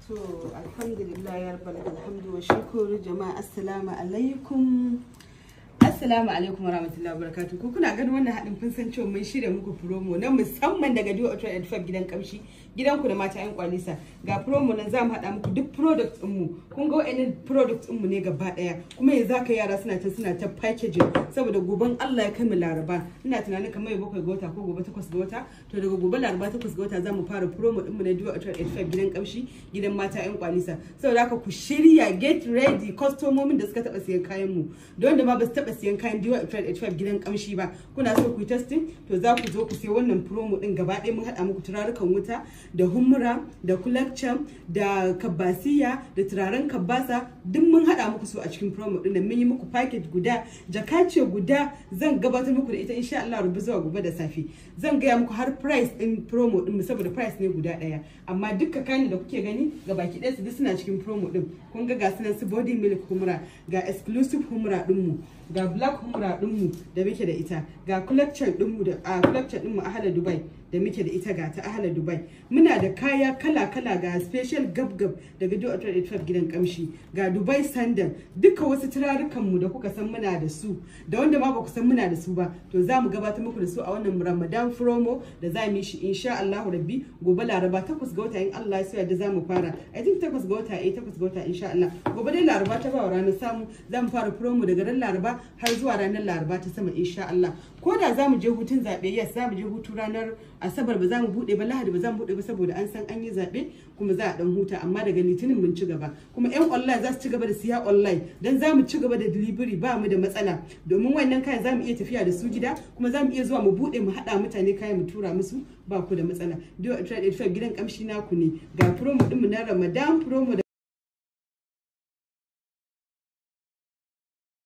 To alhamdulillah ya rabbal alhamdu wa shukuru jama'a assalamu alaikum. Assalamu alaikum wa rahmatullahi wa barakatuh. Ku kuna ganin wannan haɗin kun san cewa mun shirya muku promo na musamman daga Dio Auto Edfab gidan kamshi gidan ku da mata yan kwalisa. Ga promo nan za mu haɗa muku duk product ɗin mu. Kun ga wa'annan product ɗin mu ne gaba ɗaya. Kuma yanzu haka yara suna ta suna ta packaging saboda goben Allah ya kai mu Laraba. Ina tunanin kamar yau bakwai ga wata ko gobe takwas ga wata. To daga gobe Laraba takwas ga wata za mu fara promo ɗin mu na Dio Auto Edfab gidan kamshi gidan mata yan kwalisa. Saboda haka ku shirya get ready kwastomomin da suka taɓa siyan kayan mu. Don da ma ba su taɓa siyan kayan diwa h5 gidan kamshi ba kuna so ku yi testing to za ku zo ku sai wannan promo din gaba ɗaya mun haɗa muku turarukan wuta da humura da kulakcam da kabasiya da turaren kabasa duk mun haɗa muku su a cikin promo din da mun yi muku package guda jaka ce guda zan gabatar muku da ita insha Allah rubu zuwa gobe da safe zan gaya muku har price din promo din saboda price ne guda ɗaya amma dukkan kayan da kuke gani ga baki ɗaya su duk suna cikin promo din kun ga ga sunan su body milk humura ga exclusive humura din mu ga black humra dinmu da muke da ita ga collection dinmu da a collection dinmu a hala dubai da muke da ita ga ta ahala dubai muna da kaya kala kala ga special gab gab daga do auto gidan kamshi ga dubai sandal duka wasu turarukan mu da kuka san muna da su da wanda ma ba ku san muna da su ba to za mu gabatar muku da su a wannan ramadan promo da za mu yi shi insha Allah rabbi gobe laraba takwas ga wata in Allah ya so da za mu fara i think takwas ga wata eh takwas ga wata insha Allah gobe dai laraba ta ba ranar samu za mu fara promo daga ran laraba har zuwa ranar laraba ta sama insha Allah ko da za mu je hutun zaɓe yes za mu je hutu ranar asabar ba za mu buɗe ba lahadi ba za mu buɗe ba saboda an san an yi zaɓe kuma za a ɗan huta amma daga litinin mun ci gaba kuma yan online za su ci gaba da siya online dan za mu ci gaba da delivery ba mu da matsala domin wannan kayan za mu iya tafiya da su gida kuma za mu iya zuwa mu buɗe mu haɗa mutane kayan mu tura musu ba ku da matsala. Dio Trade gidan kamshi naku ne ga promo ɗinmu na Ramadan promo